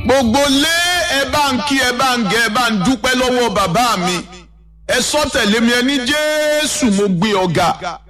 gbogbo lé ẹ bá ń kí ẹ bá ń gẹ ẹ bá ń dúpẹ́ lọ́wọ́ bàbá mi ẹ sọ tẹ̀lé mi ẹ ní jésù mo gbé ọ̀gá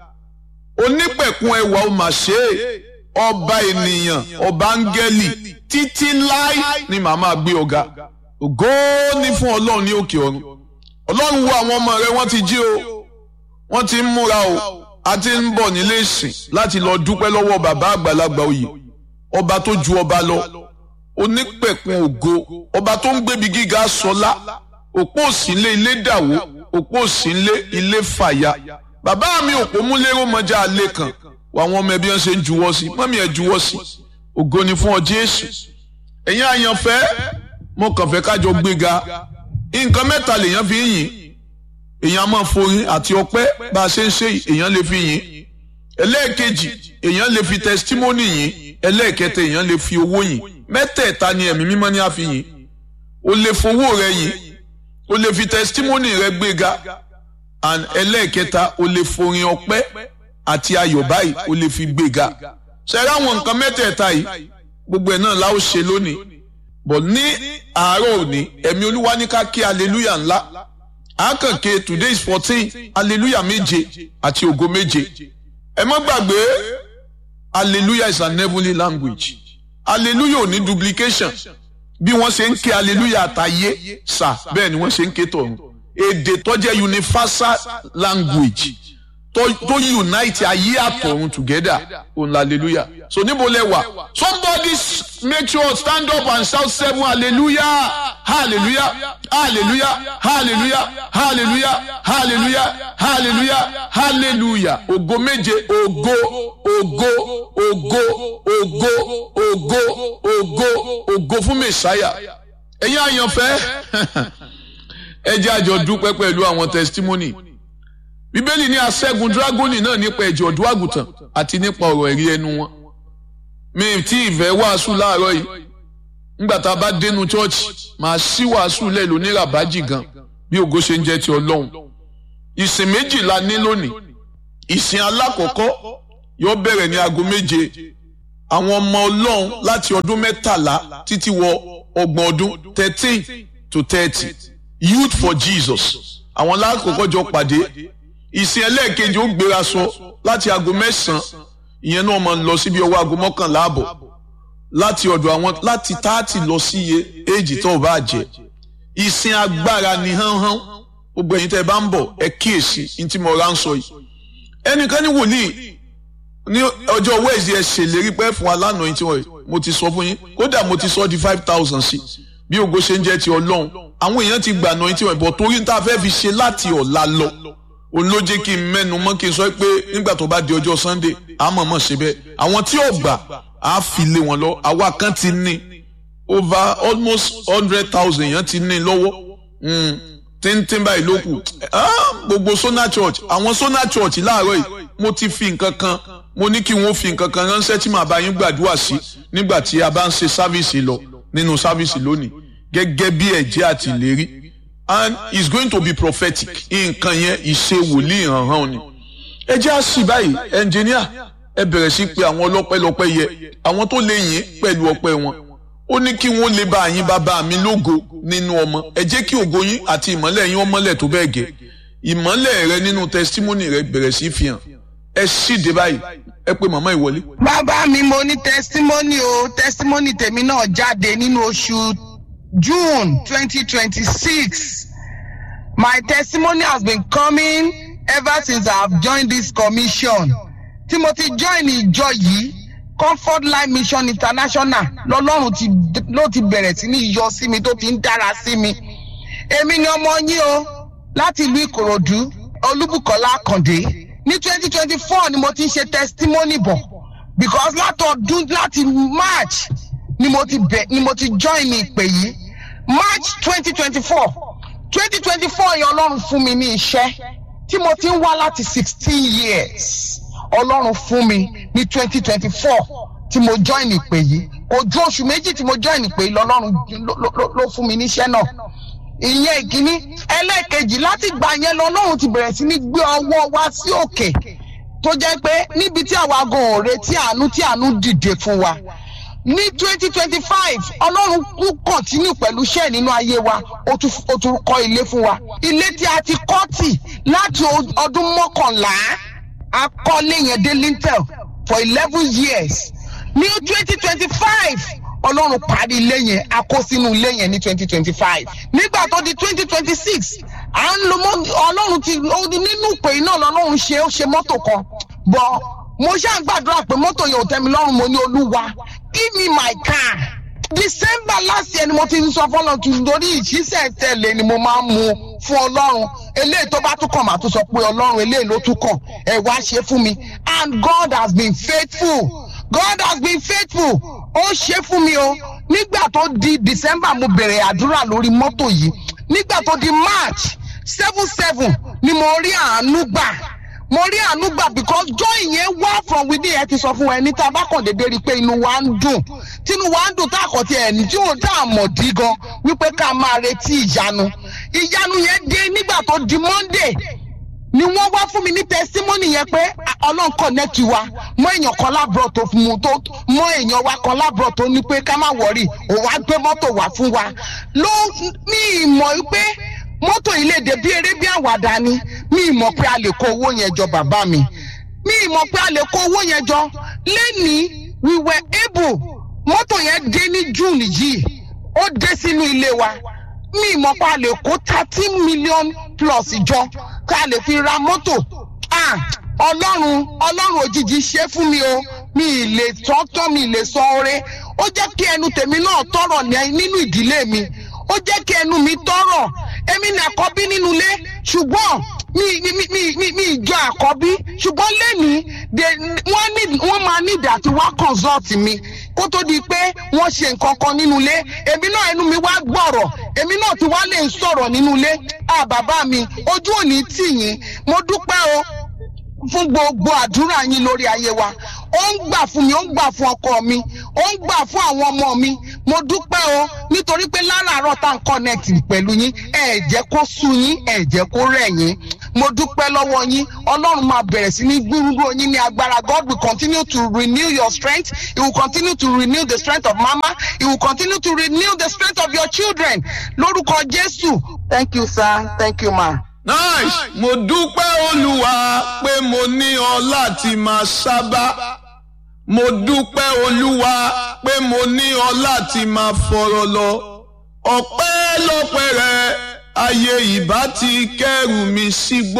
onípẹ̀kun ẹwà ó mà ṣe é ọba ènìyàn ọba áńgẹ́lì títí láì ni màmá gbé ọ̀gá ògo ní fún ọlọ́run ní òkè ọ̀run ọlọ́run wo àwọn ọmọ rẹ wọ́n ti jí o wọ́n ti ń múra o a ti ń bọ̀ nílé ìsìn láti lọ dúpẹ́ lọ́wọ́ bàbá àgbàlagbà oyè ọba tó ju ọba lọ onípẹ̀kun ògo ọba tó ń gbébi gíga sọlá òpó òsínlé ilé dàwó òpó òsínlé ilé fàyà bàbá mi òpó múlẹ́rọ̀ mọ́jà alẹ́ kan wà wọn ọmọ ẹbí wọn ṣe ń juwọ́ sí mọ́mí ẹ̀ juwọ́ sí ògo ni fún ọ Jésù ẹ̀yin àyànfẹ́ mo kàn fẹ́ kájọ gbéga nǹkan mẹ́ta lèèyàn fi ń yìn èèyàn máa forin àti ọpẹ́ bá a ṣe ń ṣe èèyàn lè fi yìn ẹlẹ́ẹ̀kejì èèyàn lè fi tẹsítímọ́nì yìn ẹlẹ́ẹ̀kẹta èèyàn lè fi owó yìn mẹ́tẹ̀ẹ̀ta ni ẹ̀mí mímọ́ ní a fi yìn o lè fowó rẹ yìn o lè fi tẹsítímọ́nì rẹ gbéga and ẹlẹ́ẹ̀kẹta o lè forin ọpẹ́ àti ayọ̀ báyìí o lè fi gbéga ṣẹ́ra àwọn nǹkan mẹ́tẹ̀ẹ̀ta yìí gbogbo ẹ̀ náà la ó ṣe lónìí bọ̀ ní àárọ̀ òní ẹ̀mí olúwa ní ká kí hallelujah ńlá àákànké today is fourteen hallelujah méje àti ògo méje ẹ má gbàgbé hallelujah is an heavenly language hallelujah ò ní duplication bí wọ́n ṣe ń ké hallelujah àtàyé sà bẹ́ẹ̀ ni wọ́n ṣe ń ké tọ̀run èdè tó jẹ́ universal language tó tó unite ayé àtọ̀run together òun hallelujah so níbo lẹ wà somebody make sure stand up and shout seven hallelujah hallelujah hallelujah hallelujah hallelujah hallelujah hallelujah hallelujah ògo méje ògo ògo ògo ògo ògo ògo ògo fún mẹsàáyà ẹ̀yin àyànfẹ́ ẹ jẹ́ àjọ dúpẹ́ pẹ̀lú àwọn testimony bíbélì ní aṣẹ́gun dragoni náà nípa ẹ̀jẹ̀ ọ̀dọ́ àgùntàn àti nípa ọ̀rọ̀ ẹ̀rí ẹnu wọn mi tí ìfẹ́ wàásù láàárọ̀ yìí nígbà tá a bá dénú chọ́ọ̀chì màá sí wàásù lẹ̀ lóní ràbájì gan bí ògo ṣe ń jẹ́ ti ọlọ́run ìsìn méjì la ní lónìí ìsìn alákọ̀ọ́kọ́ yóò bẹ̀rẹ̀ ní aago méje àwọn ọmọ ọlọ́run láti ọdún mẹ́tàlá títí wọ ọgbọ̀n ọdún thirteen to thirty youth for jesus àwọn lákòókò jọ pàdé ìsìn ẹlẹ́ẹ̀kejì ó gbéra sọ láti aago mẹ́sàn-án ìyẹn náà máa ń lọ síbi ọwọ́ aago mọ́kànlá àbọ̀ láti ọ̀dọ̀ àwọn láti táàtì lọ sí iye éèjì tó o bá jẹ ìsìn agbára ni hánhán gbogbo ẹ̀yin tẹ́ ẹ bá ń bọ̀ ẹ kíyèsí ní tí mo rà ń sọ yìí ẹnìkan ní wòlíì ní ọjọ́ wẹ́ẹ̀sì ẹ ṣèlérí pé fún wa lánàá yìí tí wọ́n mo ti sọ fún yín kódà mo ti sọ di five thousand sí bí ògo ṣe ń jẹ́ ti ọlọ́run àwọn èèyàn ti gbà náà yìí tí wọ́n bọ̀ torí ní tá a fẹ́ fi ṣe láti ọ̀la lọ òun ló jẹ́ kí n mẹ́nu mọ́ kí n sọ pé nígbà tó bá di ọjọ́ sunday a mọ̀ mọ̀ ṣe bẹ́ẹ̀ àwọn tí ò gbà á fi lé wọn lọ àwa kan ti ní over almost hundred thousand èèyàn ti ní lọ́wọ́ tíntín báyìí ló kù gbogbo sona church àwọn sona church láàárọ̀ yìí mo ti fi nǹkan kan mo ní kí wọ́n fi nǹkan kan ránṣẹ́ tí màá bá yín gbàdúrà sí nígbà tí a bá ń ṣe sáfíìsì lọ nínú sáfíìsì lónìí gẹ́gẹ́ bí ẹ̀jẹ̀ àti ìlérí and it's going to be prophetic nǹkan yẹn ìṣe wòlíì hàn-hàn ni. ẹ jẹ́ àṣì báyìí ẹnjìníà ẹ bẹ̀rẹ̀ sí pé àwọn ọlọ́pẹ́lọpẹ́ yẹ àwọn tó lè yìn pẹ̀lú ọpẹ́ wọn ó ní kí wọ́n lè bá yín bàbá mi lógo nínú ọmọ ẹ jẹ́ kí ògo yín àti ìmọ́lẹ̀ yín ọmọlẹ̀ tó bẹ́ẹ̀ gẹ́ ìmọ́lẹ̀ rẹ nínú testimony rẹ bẹ̀rẹ̀ sí fi hàn ẹ ṣíde báyìí ẹ pé màmá ìwọlé. bàbá mi mo ní testimony o testimony tèmi náà jáde nínú oṣù June 2026. My testimony has been coming ever since I have joined this commission. Tí mo ti join ìjọ yìí, Comfort Life Mission International lọ́lọ́run ti ló ti bẹ̀rẹ̀ sí ní yọ sí mi tó ti ń dára sí mi. Èmi ni ọmọ yín o láti ìlú Ìkòròdú, Olúbùkọ́lá Àkàndé. Ní 2024 ni mo ti ń ṣe testimony bọ̀ because látọdún láti March ni mo ti bẹ̀ ni mo ti join ìpè yìí. March 2024 2024 yẹn Ọlọ́run fún mi ní iṣẹ́ tí mo ti ń wá láti sixteen years Ọlọ́run fún mi ní 2024 tí mo join ìpè yìí kò ju oṣù méjì tí mo join ìpè yìí lọ́lọ́run ló fún mi níṣẹ́ náà ìyẹn ìkíní ẹlẹ́ẹ̀kejì láti gbà yẹn lọ́lọ́run ti bẹ̀rẹ̀ sí ní gbé ọwọ́ wá sí òkè tó jẹ́ pé níbi tí àwa gan ò retí àánú tí àánú dìde fún wa ní twenty twenty five ọlọ́run kú kọ̀tínú pẹ̀lú iṣẹ́ nínú ayé wa ó tún ó tún kọ́ ilé fún wa ilé tí a ti kọ́ tì láti ọdún mọ́kànlá a kọ́lé yẹn dé lintel for eleven years ní twenty twenty five ọlọ́run parí ilé yẹn a kó sínú ilé yẹn ní twenty twenty five nígbà tó di twenty twenty six à ń lo mọ́ ọlọ́run ti nínú ìpè náà lọ́lọ́run ṣe ó ṣe mọ́tò kan bọ́ mo ṣáà ń gbàdúrà pé mọ́tò yẹn ò tẹ́ mi lọ́rùn mo ní olúwa give me my car december last year ni mo ti ń sọ fọlọ́run tún lórí ìṣísẹ̀ tẹ̀lé ni mo máa ń mu fún ọlọ́run eléyìí tó bá tún kàn máa tún sọ pé ọlọ́run eléyìí ló tún kàn ẹ̀ wá ṣe fún mi and god has been faithful god has been faithful ó ṣe fún mi o nígbà tó di december mo bẹ̀rẹ̀ àdúrà lórí mọ́tò yìí nígbà tó di march seven seven ni mo rí àánú gbà mo rí àánú gbà because joy yẹn wá from within ẹ ti sọ fún wa ẹni tá a bá kàn déédéé rí i pé inú wa ń dùn tínú wa ń dùn tá a kàn ti ẹni tí òun tá a mọ̀ dí gan wípé ká máa retí ìyanu ìyanu yẹn dé nígbà tó di monday ni wọ́n wá fún mi ní testimony yẹn pé ọlọ́run connect wa mọ èèyàn kan lábúrò tó fún mu tó mọ èèyàn wa kan lábúrò tó ní pé ká má wọrí òun á gbé mọ́tò wá fún wa ló ní ìmọ̀ pé mọ́tò yìí lè dé bí eré bí àwàdà ni mi ìmọ̀ pé a lè kó owó yẹn jọ bàbá mi mi ìmọ̀ pé a lè kó owó yẹn jọ lẹ́ni we were able mọ́tò yẹn dé ní june yìí ó dé sínú ilé wa mi ìmọ̀ pé a lè kó thirteen million plus jọ ká lè fi ra mọ́tò ah ọlọ́run ọlọ́run òjijì ṣe fún mi o mi ì lè tọ́tọ́ mi ì lè sọ oore ó jẹ́ kí ẹnu tèmi náà tọrọ nínú ìdílé mi ó jẹ́ kí ẹnu mi tọrọ èmi ní àkọ́bí nínú ilé ṣùgbọ́n mi mi mi mi mi ìjọ àkọ́bí ṣùgbọ́n lẹ́nìí wọ́n ní wọ́n máa ní ìdí àti wá consult mi kó tó di pé wọ́n ṣe nǹkan kan nínú ilé èmi náà ẹnu mi wá gbọ̀rọ̀ èmi náà ti wá lè sọ̀rọ̀ nínú ilé à bàbá mi ojú òní tì yín mo dúpẹ́ o fún gbogbo àdúrà yín lórí ayé wa ó ń gbà fún mi ó ń gbà fún ọkọ mi ó ń gbà fún àwọn ọmọ mi mo dúpẹ́ o nítorí pé láràárọ̀ tá à ń connect pẹ̀lú yín ẹ̀ jẹ́ kó sú yín ẹ̀ jẹ́ kó rẹ̀ yín mo dúpẹ́ lọ́wọ́ yín ọlọ́run máa bẹ̀rẹ̀ sí ní gbúrúgbó yín ní agbára god will continue to renew your strength he will continue to renew the strength of mama he will continue to renew the strength of your children lórúkọ jésù thank you sir thank you ma. nice mo dúpẹ́ olúwa pé mo ní ọ láti máa sábà mo dúpẹ́ olúwa pé mo ní ọ láti máa fọ̀rọ̀ lọ ọpẹ́ lọ́pẹ́ rẹ ayé ìbá ti kẹ́rù mi sígbó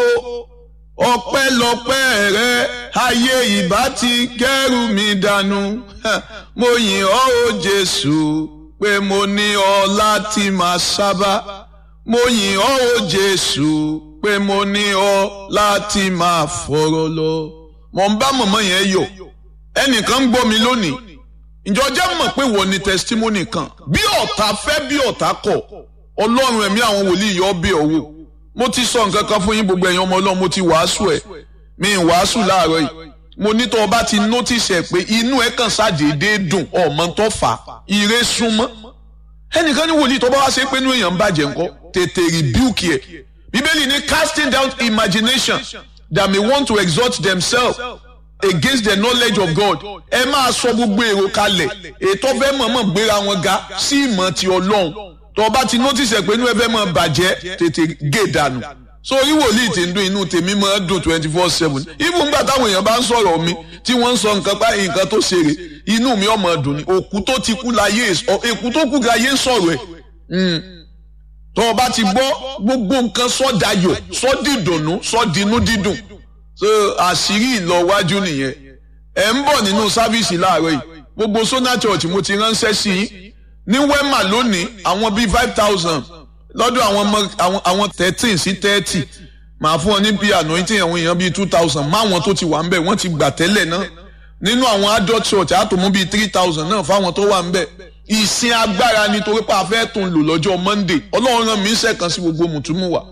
ọpẹ́ lọ́pẹ́ rẹ ayé ìbá ti kẹ́rù mi dànù mo yìn ọ́ o jésù pé mo ní ọ láti máa sábà mo yìn ọ́ o jésù pé mo ní ọ láti máa fọ̀rọ̀ lọ. mo ń bá mọ̀mọ́ yẹn yọ̀ ẹnìkan ń gbọ́ mi lónìí ìjọ jẹ́ mọ̀ pé wọ́n ní testimony kan bí ọ̀tá fẹ́ bí ọ̀tá kọ̀ ọlọ́run ẹ̀mí àwọn wòlíì yọ bí ọ̀wọ́ mo ti sọ nǹkan kan fún yín gbogbo ẹ̀yin ọmọ ọlọ́run mo ti wàásù ẹ̀ mi ì wàásù láàárọ̀ yìí mo ní tó o bá ti notice ẹ̀ pé inú ẹ̀ kàn ṣàdédé dùn ọmọ tó fà á ire súnmọ́ ẹnìkan ní wòlíì tó bá wá ṣe pé inú èèyàn ń bàjẹ́ ńkọ́ tètè rebuke ẹ̀ bíbélì ní casting down imagination that may want to exalt themselves against the knowledge of God ẹ máa sọ gbogbo èrò kalẹ̀ ètò fẹ́ mọ̀ọ́mọ̀ gbéra wọn ga sí ìmọ̀ ti ọlọ́run tó o bá ti notice ẹ̀ pé inú ẹ fẹ́ mọ̀ bàjẹ́ tètè gé dànù so orí wòlíì tí ń dún inú tèmi máa dùn twenty four seven even gbà táwọn èèyàn bá ń sọ̀rọ̀ mi tí wọ́n ń sọ nǹkan pa nǹkan tó ṣeré inú mi ọmọ dùn ni òkú tó ti kú láyé èkú tó kú láyé ń sọ̀rọ̀ ẹ̀ tó o bá ti gbọ́ gbogbo nǹkan sọ́dayọ̀ sọ́dìdùnnú sọ́dinú dídùn so àṣírí ìlọwájú nìyẹn ẹ̀ ń bọ̀ nínú sáfíìsì láàárọ̀ yìí gbogbo sona church mo ti ránṣẹ́ sí yín ní wema lónìí àwọn bíi five thousand lọ́dọ̀ àwọn ọmọ àwọn thirteen sí thirty màá fún ọ ní bíi anointing àwọn èèyàn bíi two thousand máwọn tó ti wà ń bẹ̀ wọ́n ti gbà tẹ́lẹ̀ náà nínú àwọn adult church àtòmú bíi three thousand náà fáwọn tó wà ń bẹ̀ ìsìn agbára nítorí pé a fẹ́ tún lò lọ́jọ́ monday ọlọ́run rán mi ń sẹ́kàn sí gbogbo mùtúmù wa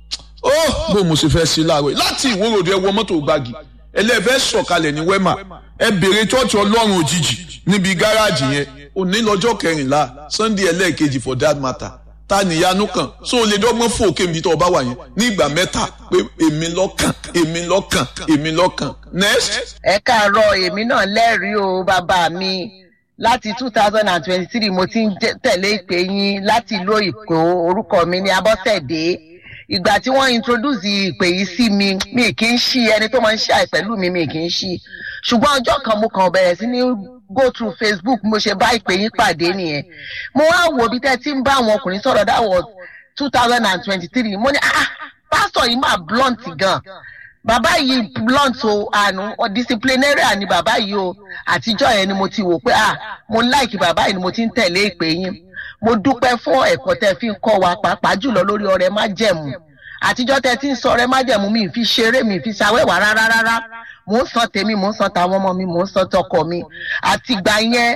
ó bó mo ṣe fẹ́ sí láàárọ̀ láti ìwòròdì ẹ wọ mọ́tò gbági ẹlẹ́fẹ́ sọ̀kalẹ̀ ní wema ẹ bèrè chọ́ọ̀chì ọlọ́run òjijì níbi gáràjì yẹn òní lọ́jọ́ kẹrìnlá sunday ẹlẹ́ẹ̀kejì for that matter ta níyanu kan so o lè dọ́gbọ́n fò kébi tó o bá wà yẹn ní ìgbà mẹ́ta pé èmi lọ́kàn èmi lọ́kàn èmi lọ́kàn next. ẹ káàárọ̀ èmi náà lẹ́rìí o bàbá mi láti two thousand and twenty-three mo ti ń tẹ̀lé ìpè yín láti ìlú èkó orúkọ mi ní abọ́sẹ̀dé ìgbà tí wọ́n introduce ìpè yìí sí mi mi kì í ṣí ẹni tó máa ń ṣàì pẹ̀lú mi mi kì í ṣí ṣùgbọ́n ọjọ́ kan mo kàn bẹ̀rẹ̀ sí ní go through facebook mo ṣe bá ìpè yín pàdé nìyẹn mo wá wo bí tẹ́ ti ń bá àwọn ọkùnrin sọ̀rọ̀ that was two thousand and twenty-three mo ní ah pásítọ̀ yìí máa blunt gan bàbá yìí blunt o àánú disciplinarian ni bàbá yìí o àtijọ́ yẹn ni mo ti wò pé ah mo like bàbá yìí ni mo ti ń tẹ̀lé ìpè yín mo dúpẹ́ fún ẹ̀kọ́ tẹ́ fi ń kọ́ wa pàápàá jùlọ lórí ọrẹ májẹ̀mú àtijọ́ tẹ́ ti ń sọ ọrẹ májẹ̀mú mi fi ṣeré mi fi ṣàwẹ́wà rárá rárá mò ń san tèmi mò ń san tàwọn ọmọ mi mò ń san tọkọ mi àtìgbà yẹn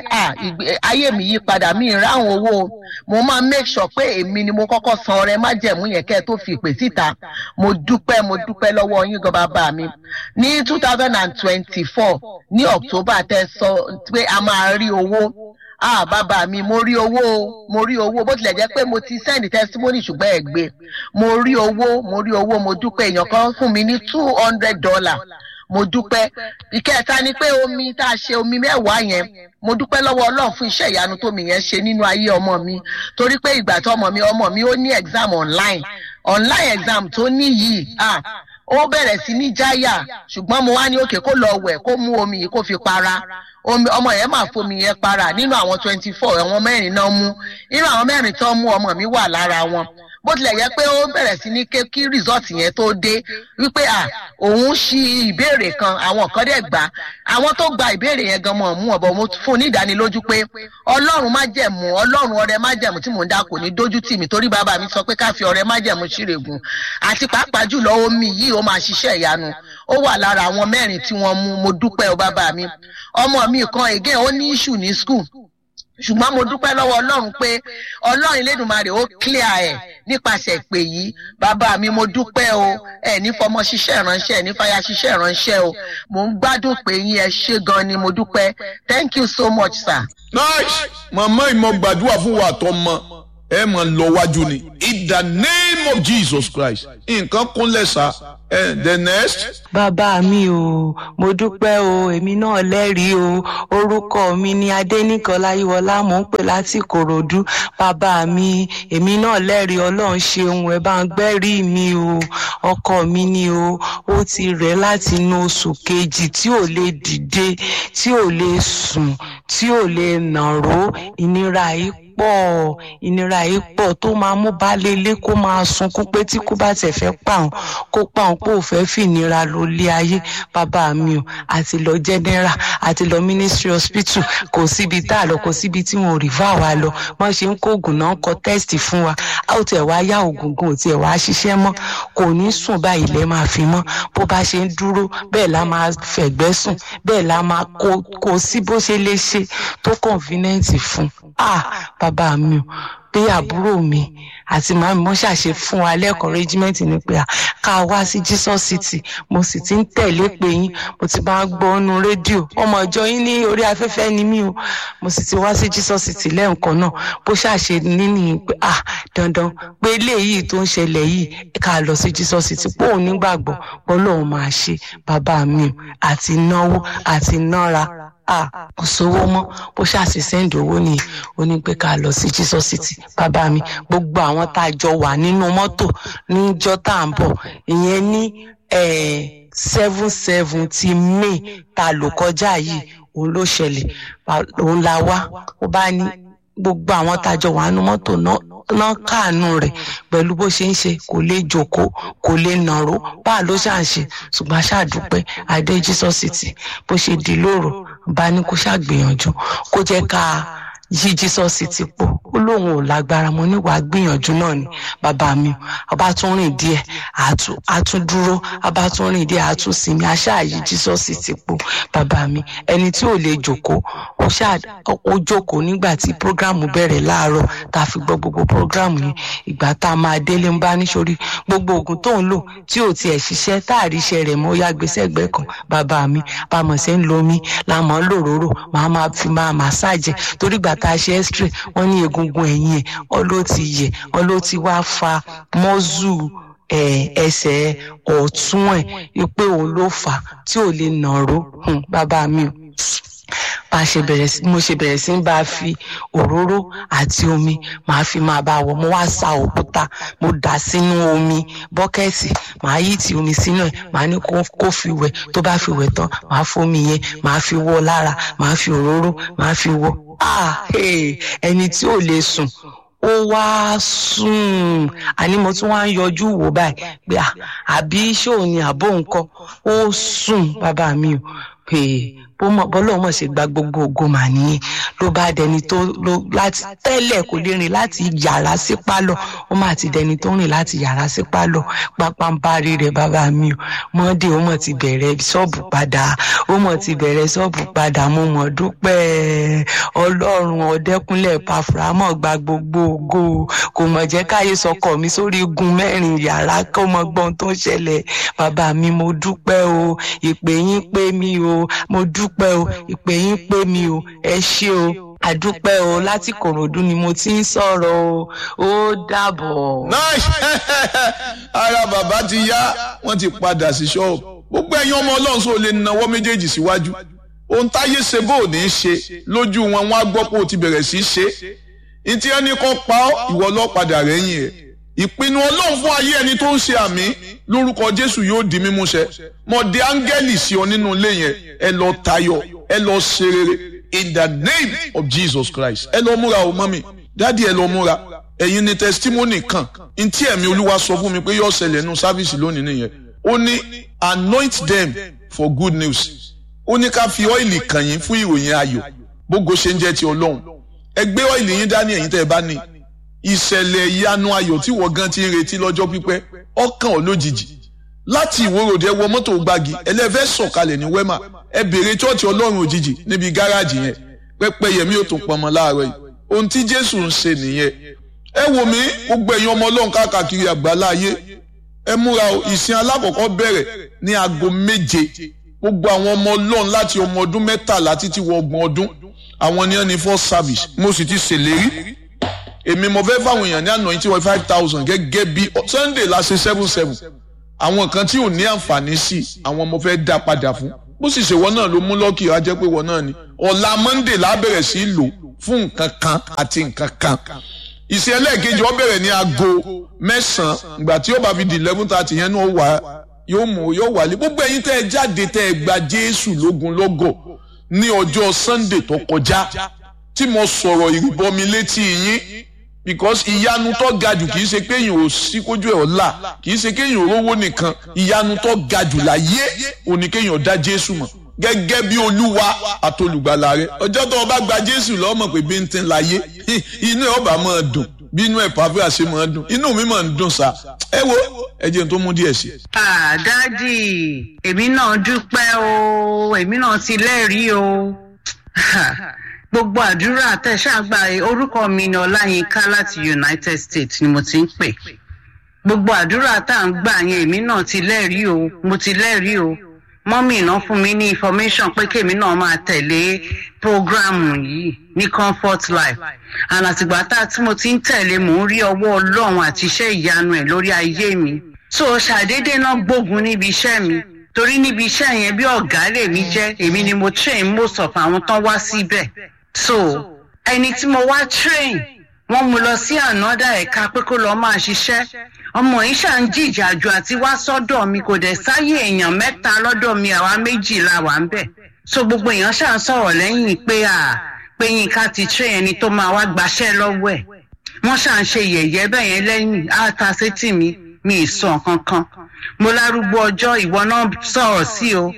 ayé mi yí padà mi ráhùn owó mo máa make sure pé èmi ni mo kọ́kọ́ san ọrẹ májẹ̀mú yẹn kẹ́ ẹ tó fi ìpè síta mo dúpẹ́ mo dúpẹ́ lọ́wọ́ yín gan bàbá mi ní two thousand and twenty-four ní october tẹ́ sọ pé a máa rí owó ah bàbá mi mo rí owó mo rí owó bó tilẹ̀ jẹ́ pé mo ti send testimony ṣùgbọ́n ẹ̀ gbé mo rí owó mo rí owó mo dúpẹ́ èèyàn kan fún mi ní two hundred dollar mo dúpẹ́ ìkẹta ni pé omi tá a ṣe omi mẹ́wàá yẹn mo dúpẹ́ lọ́wọ́ ọlọ́run fún iṣẹ́ ìyanu tómi yẹn ṣe nínú ayé ọmọ mi torí pé ìgbà tó ọmọ mi ọmọ mi ó ní exam online online exam tó ní yìí ah ó bẹ̀rẹ̀ sí ní jáyà ṣùgbọ́n mo wá ní òkè kó lọ wẹ̀ kó mú omi yìí kó fi para ọmọ yẹn máa fomi yẹn para nínú àwọn twenty four àwọn mẹ́rin náà mú nínú àwọn mẹ́rin tó mú ọmọ mi wà lára wọn bó tilẹ̀ yẹ pé ó bẹ̀rẹ̀ sí ní ké kí rìsọ́ọ̀tì yẹn tó dé wípé à òun ṣí ìbéèrè kan àwọn kan dẹ̀ gbà àwọn tó gba ìbéèrè yẹn gan mọ̀ mú ọ̀bọ̀ mo fún un ní ìdánilójú pé ọlọ́run má jẹ̀mú ọlọ́run ọrẹ má jẹ̀mú tí mò ń dá kò ní dójú tì mí torí bàbá mi sọ pé ká fi ọrẹ má jẹ̀mú ṣírègùn àti pàápàá jùlọ omi yìí ó máa ṣiṣẹ́ ìyanu ó wà lára àwọn mẹ́rin tí wọ́n mú mo dúpẹ́ o bàbá mi ọmọ mi kan again ó ní issue ní school ṣùgbọ́n mo dúpẹ́ lọ́wọ́ ọlọ́run pé ọlọ́run elédùnmarè ó clear ẹ̀ nípasẹ̀ ìpè yìí bàbá mi mo dúpẹ́ o ẹ̀ ní fọmọ ṣiṣẹ́ ìránṣẹ́ ẹ̀ ní fàyà ṣiṣẹ́ ìránṣẹ́ o mò ń gbádùn pé yín ẹ ṣe gan ni mo dúpẹ́ thank you so much sir. nice màmá ìmọ̀ gbàdúrà fún wa àtọmọ ẹ mọ̀ lọ wájú ni in the name of jesus christ nǹkan kúnlẹ̀ sá ẹ the next. bàbá mi o mo dúpẹ́ o èmi náà lẹ́rìí o orúkọ mi ni adẹ́nìkan láyíwọlá mò ń pè láti ìkòròdú bàbá mi èmi náà lẹ́rìí ọlọ́run ṣeun ẹ bá ń gbẹ́rìí mi o ọkọ mi ni o ó ti rẹ̀ láti inú oṣù kejì tí ò lè dìde tí ò lè sùn tí ò lè nàró ìnira yìí pọ̀ ìnira yìí pọ̀ tó máa mú baálé ilé kó máa sunkún pé tí kò bá tẹ̀ fẹ́ pàun kó pàun pé ò fẹ́ fìnira ló lé ayé bàbá mi o àti lọ general àti lọ ministry hospital kò síbi tá a lọ kò síbi tí wọn ò rí fà wá lọ wọn ṣe ń kó oògùn náà kọ test fún wa a ó tiẹ̀ wá yá oògùn gan ò tiẹ̀ wá ṣiṣẹ́ mọ́ kò ní sùn báyìí lẹ́ máa fi mọ́ bó bá ṣe ń dúró bẹ́ẹ̀ la máa fẹ̀gbẹ́ sùn bẹ́ẹ̀ la máa kó kó sí bó ṣe lè ṣe tó convenient fún ah bàbá mi o pé àbúrò mi àti màmí mo ṣàṣe fún wa lẹ́kọ̀ọ́ rẹ́gímẹ́ǹtì ni pé ká wá sí jesus city mo sì ti ń tẹ̀lé pé yín mo ti máa gbọ́ ọ́nu rédíò ọmọ ìjọ yín ní orí afẹ́fẹ́ ni mí o mo sì ti wá sí jesus city lẹ́ǹkan náà bó ṣàṣe níní pé ah dandan pé eléyìí tó ń ṣẹlẹ̀ yìí ká lọ sí jesus city pé òun nígbàgbọ́ pé ọlọ́run máa ṣe bàbá mi o àti náwó àti nára ah kò sówó mọ́ bó ṣàṣì sẹ́ǹdì owó nìyí ó ní pé ká lọ sí jesus city bàbá mi gbogbo àwọn tá a jọ wà nínú mọ́tò níjọ́ tá à ń bọ̀ ìyẹn ní seven seven ti may tá a lò kọjá yìí òun ló ṣẹlẹ̀ òun la wá ó bá ní gbogbo àwọn tá a jọ wà nínú mọ́tò náà náà káàánú rẹ̀ pẹ̀lú bó ṣe ń ṣe kò lè jókòó kò lè nàró báà ló ṣà ń ṣe ṣùgbọ́n ṣàdúpẹ́ adé jesus city bó ṣe di lóru bá ní kó ṣàgbìyànjú kó jẹ́ ká yí jesus city pọ̀ ó lóun ò lágbára mo ní wàá gbìyànjú náà ni bàbá mi ọba tún rìn díẹ̀ àtún dúró ọba tún rìn díẹ̀ àtún sinmi aṣáà yí jesus city pọ̀ bàbá mi ẹni tí ò lè jókòó ó ṣáà ó jókòó nígbà tí programu bẹ̀rẹ̀ láàárọ̀ tá a fi gbọ́ gbogbo programu yẹn ìgbà tá a máa délé ń bá níṣorí gbogbo oògùn tó ń lò tí ò tiẹ̀ ṣiṣẹ́ tá a rí iṣẹ́ rẹ̀ mọ́ ó yá gbèsè ẹgbẹ́ kan bàbá mi bàmọ̀ ṣe ń lo omi làmọ́ lòróró màá máa fi máa màsáàjẹ torí gbà tá a ṣe x-ray wọ́n ní egungun ẹ̀yìn ẹ̀ ọ ló ti yẹ̀ ọ ló ti wá fa mọ́zù ẹsẹ̀ ọ̀tún ẹ̀ pé òun ló fà á tí ò lè nàró bàbá mi o bá a ṣe bẹ̀rẹ̀ sí mo ṣe bẹ̀rẹ̀ sí ń bá a fi òróró àti omi màá fi máa bá a wọ̀ mo wá sa òkúta mo dà sínú omi bọ́kẹ́ẹ̀tì màá yí ti omi sínú ẹ̀ màá ní kó kó fi wẹ̀ tó bá fi wẹ̀ tán màá fomi yẹn màá fi wọ́ lára màá fi òróró màá fi wọ́ ah hey, ẹni tí ò lè sùn ó wá sùn àní mo tún wá ń yọjú wò báyìí pé à àbí ṣóò ni àbó nǹkan ó sùn bàbá mi ò pé bọ́lọ̀ mọ̀ ṣe gba gbogbo ògo mà nìyẹn ló bá dẹni tó ló láti tẹ́lẹ̀ kò lè rìn láti yàrá sí pálọ̀ ó mà ti dẹni tó rìn láti yàrá sí pálọ̀ pápánbárí rẹ̀ bàbá mi ò mọ́dé ó mọ̀ ti bẹ̀rẹ̀ ṣọ́ọ̀bù padà ó mọ̀ ti bẹ̀rẹ̀ ṣọ́ọ̀bù padà mo mọ̀ dúpẹ́ ọlọ́run ọ̀dẹ́kúnlẹ̀ pàfùrámọ̀ gba gbogbo ògo kò mọ̀ jẹ́ káyé sọkọ̀ mi sórí igun mẹ́rin yàrá kó mọ gbọ́n tó ń ṣẹlẹ̀ bàbá mi mo dúpẹ́ o ìpè yín pé mi o mo dúpẹ́ o ìpè yín pé mi o ẹ ṣé o àdúpẹ́ o láti kòròdú ni mo ti ń sọ̀rọ̀ o ó dàbọ̀. nice ara bàbá ti yá wọ́n ti padà sí ṣọ́ọ̀bù gbogbo ẹ̀yin ọmọ ọlọ́run sọ lè nawọ́ méjèèjì síwájú ohun táyé ṣe bó ò ní í ṣe lójú wọn wọn á gbọ́ pé o ti bẹ̀rẹ̀ sí í ṣe ìtí ẹni kan pa ọ́ ìwọ lọ padà rẹ́yìn ẹ̀ ìpinnu ọlọ́run fún ayé ẹni tó ń ṣe àmì lórúkọ jésù yóò di mímúṣẹ mo de áńgẹ́lì sí ọ nínú ilé yẹn ẹ lọ tayọ ẹ lọ ṣe rere in the name of jesus christ ẹ lọ múra o mọ́mi dádì ẹ lọ múra ẹ̀yin ni testimony kan ntí ẹ̀mí olúwa sọ fún mi pé yóò ṣẹlẹ̀ nínú sáfíìsì lónìí nìyẹn ó ní anoint them for good news ó ní ká fi ọ́ìlì kàn yín fún ìròyìn ayọ̀ bógo ṣe ń jẹ́ ti ọlọ́run ẹ gbé ọ́ìlì yín dání ẹ̀yin tẹ́ ẹ bá ní ìṣẹ̀lẹ̀ ìyanu ayọ̀ tí wọ́n gan ti ń retí lọ́jọ́ pípẹ́ ọkàn ọ̀ lójijì láti ìwòròdì ẹ wọ mọ́tò gbági ẹlẹ́fẹ́ sọ̀kalẹ̀ ní wẹ́mà ẹ bèrè chọ́ọ̀chì ọlọ́run òjijì níbi gáràjì yẹn pẹ́pẹ́ yẹmí ò tún pọnmọ láàárọ̀ yìí ohun tí jésù ń ṣe nìyẹn ẹ wò mí gbogbo ẹ̀yin ọmọ ọlọ́run káàkiri àgbáláyé ẹ múra o ìsìn alákọ̀ọ́kọ́ bẹ̀rẹ̀ ní aago méje gbogbo àwọn ọmọ ọlọ́run láti ọmọ ọdún mẹ́tàlá títí wọ ọgbọ̀n ọdún àwọn ni wọ́n ní first service mo sì ti ṣèlérí èmi mo fẹ́ fáwọn èèyàn ní àná yìí tí wọ́n five thousand gẹ́gẹ́ bí sunday la ṣe seven seven àwọn kan tí ò ní àǹfààní sí àwọn mo fẹ́ dá padà fún bó sì ṣe wọ́n náà ló mú lọ́kì á jẹ́ pé wọ́n náà ni ọ̀la monday la bẹ̀rẹ̀ sí lò fún nǹkan kan àti nǹkan kan ìṣe ẹlẹ́ẹ̀kejì ó bẹ̀rẹ̀ ní aago mẹ́sàn-án ìgbà tí ó bá fi di eleven thirty yẹn náà wà yóò mú yóò wálé gbogbo ẹ̀yin tẹ́ ẹ jáde tẹ́ ẹ gba jésù lógun lọ́gọ̀ ní ọjọ́ sunday tó kọjá tí mo sọ̀rọ̀ ìrìbọmi létí yín because ìyanu tó ga jù kì í ṣe kéèyàn ò sí kójú ẹ̀ ọ̀la kì í ṣe kéèyàn ò rówó nìkan ìyanu tó ga jù láyé òní kéèyàn dá jésù mọ̀ gẹ́gẹ́ bí olúwa àtolùgbàlà rẹ ọjọ́ tó o bá gba jésù lọ́mọ̀ pé bí n ti ń láyé inú ẹ̀ ọba máa dùn bí inú ẹ̀ pàfẹ́ àṣẹ máa dùn inú mi máa ń dùn sá ẹ wo ẹ jẹ́ n tó mú díẹ̀ sí. Ah, dádì èmi náà dúpẹ́ o èmi náà ti lẹ́rìí o gbogbo àdúrà tẹ̀sàgbà orúkọ mi ni ọláyínká láti united states ni mo ti ń pè gbogbo àdúrà tá à ń gbà yẹn èmi náà ti lẹ́rìí o mo ti lẹ́rìí o mọ́mì náà fún mi ní information pé kémi náà máa tẹ̀lé programu yìí ní comfort life and àtìgbà tá tí mo ti ń tẹ̀lé mò ń rí ọwọ́ ọlọ́run àti iṣẹ́ ìyanu ẹ̀ lórí ayé mi so ṣàdédé náà gbógun níbi iṣẹ́ mi torí níbi iṣẹ́ yẹn bí ọ̀gá lèmi jẹ́ èmi ni mo train most of àwọn tán wá síbẹ̀ so ẹni tí mo wá train wọ́n mú lọ sí ànádà ẹ̀ka pé kó lọ́ọ́ máa ṣiṣẹ́ ọmọ yìí ṣà ń jìjàjù àti wá sọ́dọ̀ mi kò dẹ̀ sáyé èèyàn mẹ́ta lọ́dọ̀ mi àwa méjì la wà ń bẹ̀ so gbogbo èèyàn ṣà ń sọ̀rọ̀ lẹ́yìn pé à pé yínká ti train ẹni tó máa wá gbaṣẹ́ lọ́wọ́ ẹ̀ wọ́n ṣà ń ṣe yẹ̀yẹ́ bẹ́ẹ̀ yẹn lẹ́yìn á ta sétí mi mi ì sọ kankan mo lárúgbó ọjọ́ ìwọ náà sọ̀rọ̀ sí o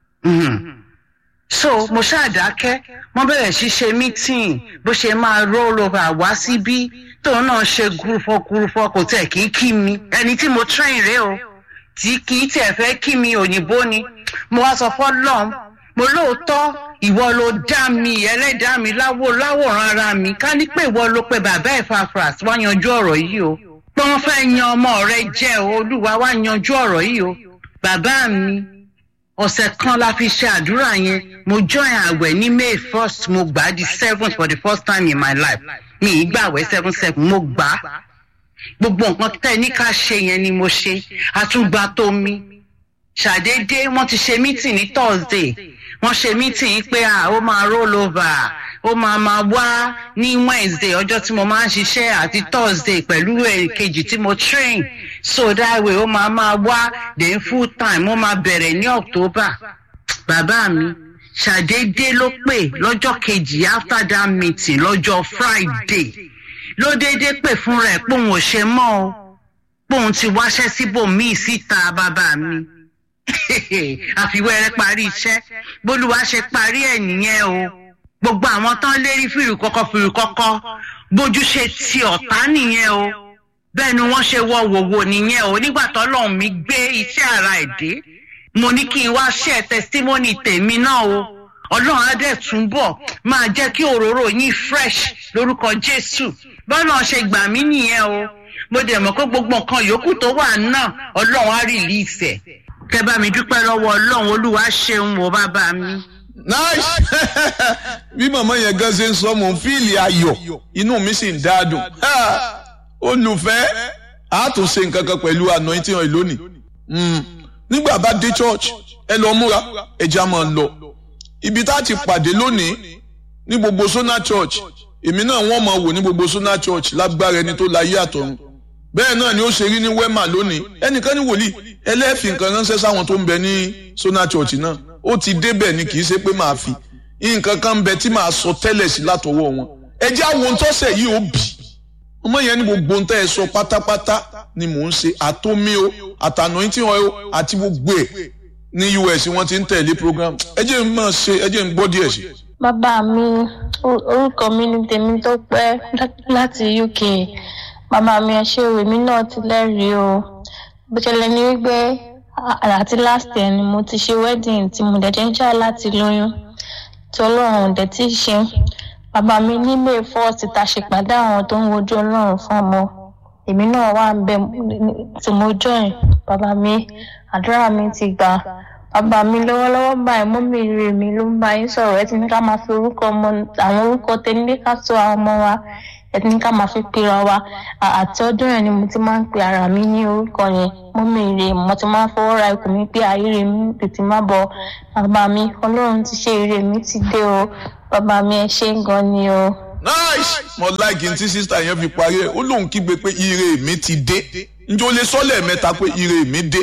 so mo ṣàdákẹ́ wọ́n bẹ̀rẹ̀ sí ṣe meeting bó ṣe máa roll over wá síbí tóun náà ṣe gúrúfọ́ gúrúfọ́ kò tẹ̀ kí kí mi ẹni tí mo train rè o tí kì í tẹ̀ fẹ́ kí mi òyìnbó ni mo wá sọ fọ́lọ́m mo lóòótọ́ ìwọ ló dá mi ẹlẹ́dàá mi láwò láwòrán ara mi ká ní pé ìwọ ló pe bàbá ẹ̀ fàfras wá yanjú ọ̀rọ̀ yìí o pé wọ́n fẹ́ yan ọmọ rẹ jẹ́ o olúwa wá yanjú ọ̀rọ̀ yìí o bàbá mi ọ̀sẹ̀ kan la fi ṣe àdúrà yẹn mo join àwẹ̀ ní may first mo gbà á di seventh for the first time in my life mi ì gbàwẹ̀ seven seven mo gbà á gbogbo nǹkan tẹ́ ní ká ṣe yẹn ni mo ṣe àtúgbà tó mi ṣàdédé wọ́n ti ṣe meeting ní thursday wọ́n ṣe mítìn pé à ó máa roll over ó máa máa wá ní wednesday ọjọ́ tí mo máa ń ṣiṣẹ́ àti thursday pẹ̀lú èkejì tí mo train so that way ó máa máa wá then full time ó máa bẹ̀rẹ̀ ní october bàbá mi ṣàdédé ló pè lọ́jọ́ kejì after that meeting lọ́jọ́ friday ló déédéé pè fún rẹ̀ pé òun ò ṣe mọ́ o pé òun ti wáṣẹ́ síbòmíì síta bàbá mi àfiwẹ́rẹ́ parí iṣẹ́ bólúwa ṣe parí ẹ̀ nìyẹn o gbogbo àwọn tán lérí fìrì kọ́kọ́ fìrì kọ́kọ́ bójú ṣe ti ọ̀tá nìyẹn o bẹ́ẹ̀ ni wọ́n ṣe wọ wòwò nìyẹn o nígbà tọ́lọ́run mi gbé iṣẹ́ ara ẹ̀ dé mo ní kí n wá ṣe testimony tèmi náà o ọlọ́run á dẹ̀ túnbọ̀ máa jẹ́ kí òróró yín fresh lórúkọ jésù bọ́lá ṣe gbà mí nìyẹn o mo dẹ̀ mọ̀ pé gbogbo nǹkan yòókù tó wà náà ọlọ́run á release ẹ̀ kẹ bá mi dúpẹ́ lọ́wọ́ ọlọ́run olúwa ṣeun o bàbá mi. nice bí màmá yẹn gan ṣe ń sọ mò ń fíìlì ayọ̀ inú mi sì ń dáadùn olùfẹ́ a tún ṣe nǹkan kan pẹ̀lú anointing oil lónìí nígbà bá dé church ẹ lọ múra ẹja máa ń lọ ibi tá a ti pàdé lónìí ní gbogbo sona church èmi náà wọ́n máa wò ní gbogbo sona church lágbára ẹni tó láyé àtọ̀run bẹ́ẹ̀ náà ni ó ṣe rí ní wema lónìí ẹnìkan ní wòlíì ẹlẹ́ẹ̀fì nǹkan ránṣẹ́ sáwọn tó ń bẹ ní sona church náà ó ti débẹ̀ ni kì í ṣe pé màá fi nǹkan kan ń bẹ tí màá sọ tẹ́lẹ̀ sí látọwọ́ wọn ẹ jẹ́ àwọn ohun tọ́sẹ̀ yìí ó bì ọmọ yẹn ní gbogbo ohun tẹ́ ẹ sọ pátápátá ni mò ń ṣe àtómi o àtànà tí wọn o àti gbogbo ẹ̀ ní us wọ́n ti ń tẹ̀lé program ẹ jẹ́ n máa ṣe ẹ jẹ́ n gbọ́ díẹ̀ sí. bàbá mi orúkọ mi ni tèmi tó pẹ́ láti uk bàbá mi ẹ ṣe òwe mi náà ti lẹ́rìí o bó ṣẹlẹ̀ ní wípé àti last year ni mo ti ṣe wedding tí mo dẹ̀ ń jà láti lóyún tí ọlọ́run dẹ̀ ti ṣe bàbá mi ní may first ta ṣe pàdé àwọn tó ń wojú ọlọ́run fún ọmọ èmi náà wà ń bẹ tí mo join bàbá mi àdúrà mi ti gbà bàbá mi lọ́wọ́lọ́wọ́ báyìí mọ́mí rè mi ló ń bá yín sọ̀rọ̀ ẹ ti ní ká máa fi orúkọ ọmọ àwọn orúkọ tẹ́lẹ̀ ká tó àwọn ọmọ wa ẹ ti ní ká máa fi pera wa àti ọdún yẹn ni mo ti máa ń pe ara mi ní orúkọ yẹn mọ́mí rè mo ti máa ń fọwọ́ ra ikùn mi pé ayé mi tètè má bọ̀ bàbá mi ọlọ́run ti ṣe ire mi ti dé o bàbá mi ẹ ṣe gan ni o. nice mo like n tí sísá yẹn fi parí ẹ ó lóun kígbe pé ire mi ti dé njẹ́ o lè sọ lẹ́ẹ̀mẹ́ta pé ire mi dé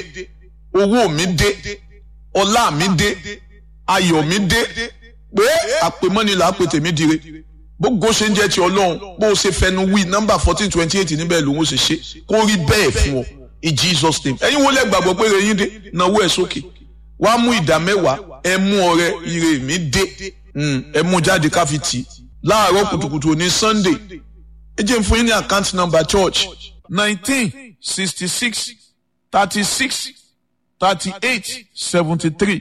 owó mi dé ọlá mi dé ayọ̀ mi dé pé àpèmọ́ni là á pè tèmi dire gbogbo ṣe ń jẹ́ ti ọlọ́run bó o ṣe fẹnu wí nọ́mbà fourteen twenty eight níbẹ̀ lòun ó ṣe ṣe kó rí bẹ́ẹ̀ fún ọ in jesus name ẹ̀yin wo lẹ gbàgbọ́ pé ire yín dé náwó ẹ̀ sókè wá mú ìdá mẹ́wàá ẹ mú ọrẹ ire mi dé ẹ mú jáde ká fi tì láàárọ̀ kùtùkùtù ní sunday ẹ jẹ́ n fún yín ní account number church nineteen sixty six thirty six thirty eight seventy three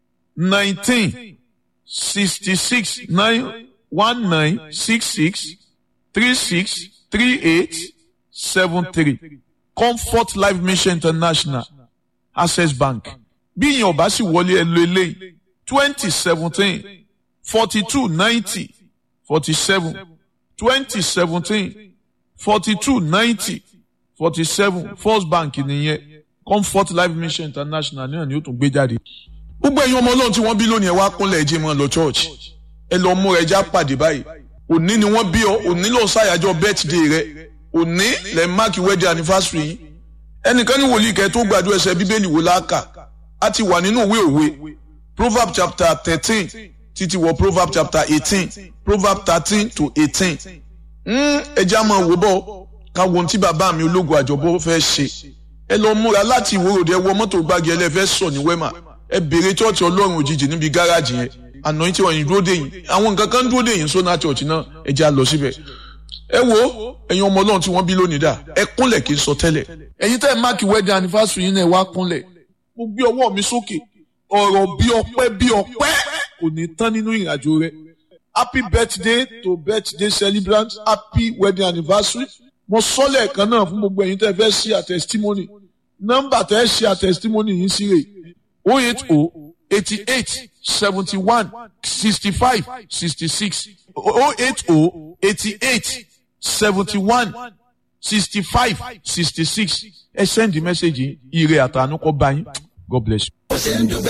nineteen sixty six nine one nine six six three six three eight seven three comfort life mission international access bank bí ìyẹn ọba sì wọlé ẹ lo eléyìí twenty seventeen forty two ninety forty seven twenty seventeen forty two ninety forty seven first bank nìyẹn comfort life mission international náà ni ó tún gbé jáde. gbogbo ẹ̀yin ọmọ ọlọ́run tí wọ́n bí lónìí ẹ wá kúnlẹ̀ ẹ̀jẹ̀ mọ́ lọ church ẹ lọ múra ẹja pàdé báyìí òní ni wọ́n bí ọ òní ló ṣàyájọ́ birthday rẹ òní lẹ́ máàkì wedding anniversary yìí ẹnìkan ní wòlíì kẹ́ tó gbàdúrà ẹsẹ̀ bíbélì wò láàkà á ti wà nínú ìwé òwe proverb chapter thirteen títí wọ proverb chapter eighteen proverb thirteen to eighteen ẹja máa wò bọ́ ká wo ohun tí bàbá mi ológun àjọbọ fẹ́ ṣe ẹ lọ múra láti ìwòròdì ẹ wọ mọ́tò gbági ẹlẹ́fẹ́ sọ ní wẹ́mà ẹ bèrè chọ́ọ̀chì ọlọ́run òjijì níbi gáràjì yẹn àná tí wọ́n yìí dúró dé yìí àwọn nǹkan kan dúró dé yìí sọ́nà chọ́ọ̀chì náà ẹ já lọ síbẹ̀. ẹ wo ẹ̀yin ọmọ ọlọ́run tí wọ́n bí lónìí dà ẹ kúnlẹ̀ kí n sọ tẹ́lẹ̀. ẹ̀yin tẹ́ ẹ máàkì wedding anniversary yín náà ẹ wá kúnlẹ̀ mo gbé ọwọ́ mi sókè ọ̀rọ̀ bí ọpẹ́ bí ọpẹ́ kò ní tán nínú ìrìnàjò rẹ happy birthday to birthday celebrant happy wedding anniversary mo sọ lẹ́ẹ̀kan náà fún gbogbo ẹ̀yin tẹ́ fẹ́ ṣe àtẹ̀sítímọ́nì nọ́mbà tẹ́ ṣe àtẹ̀sítímọ́nì yìí sí rè o eight o eighty eight seventy one sixty five sixty six o eight o eighty eight seventy one sixty five sixty six ẹ send the message yìí ire àtànú kọ́ bá yín God bless you.